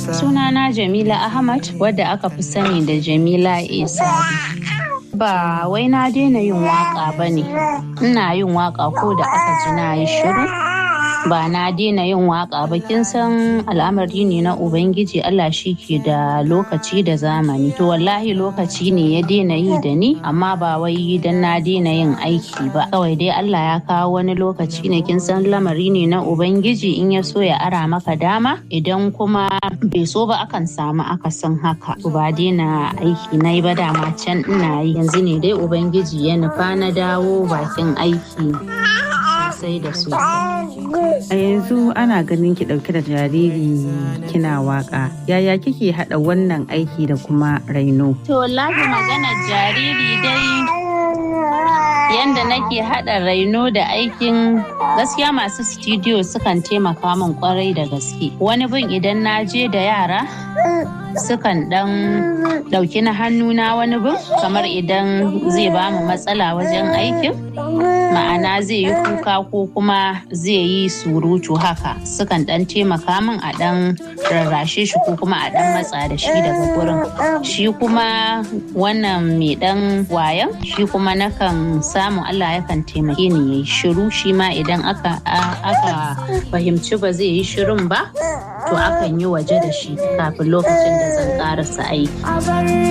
Sunana Jamila Ahmad wadda aka fi sani da Jamila Isa. Ba wai na daina yin waka ba ne, ina yin waka ko da aka ji na yi shiru. Ba na daina yin waka ba kin san al'amari ne na Ubangiji Allah shi ke da lokaci da zamani. To wallahi lokaci ne ya daina yi da ni amma ba wai dan na daina yin aiki ba. Kawai dai Allah ya kawo wani lokaci ne kin san lamari ne na Ubangiji in ya so ya ara maka dama idan kuma bai so ba akan samu akasin haka. Ba daina aiki na yi ba dama can ina yi yanzu ne dai Ubangiji ya nufa na dawo bakin aiki sosai da sosai. A yanzu ana ganin ki ɗauke da jariri kina waka. Yaya kike haɗa wannan aiki da kuma raino? To wallahi maganar jariri dai yanda nake haɗa raino da aikin gaskiya masu studio sukan taimaka min kwarai da gaske. Wani bin idan na je da yara sukan ɗan ɗauki na hannuna wani bin kamar idan zai ba mu matsala wajen aikin. Ma'ana zai yi kuka ko kuma zai yi surutu haka sukan ɗan taimaka min a ɗan rarrashe shi ko kuma a ɗan matsa da shi daga gurin. Shi kuma wannan mai ɗan wayan shi kuma nakan samu Allah yakan taimake ni yayi shiru shi ma idan aka aka fahimci ba zai yi shirin ba to akan yi waje da shi kafin lokacin da zan karasa aiki.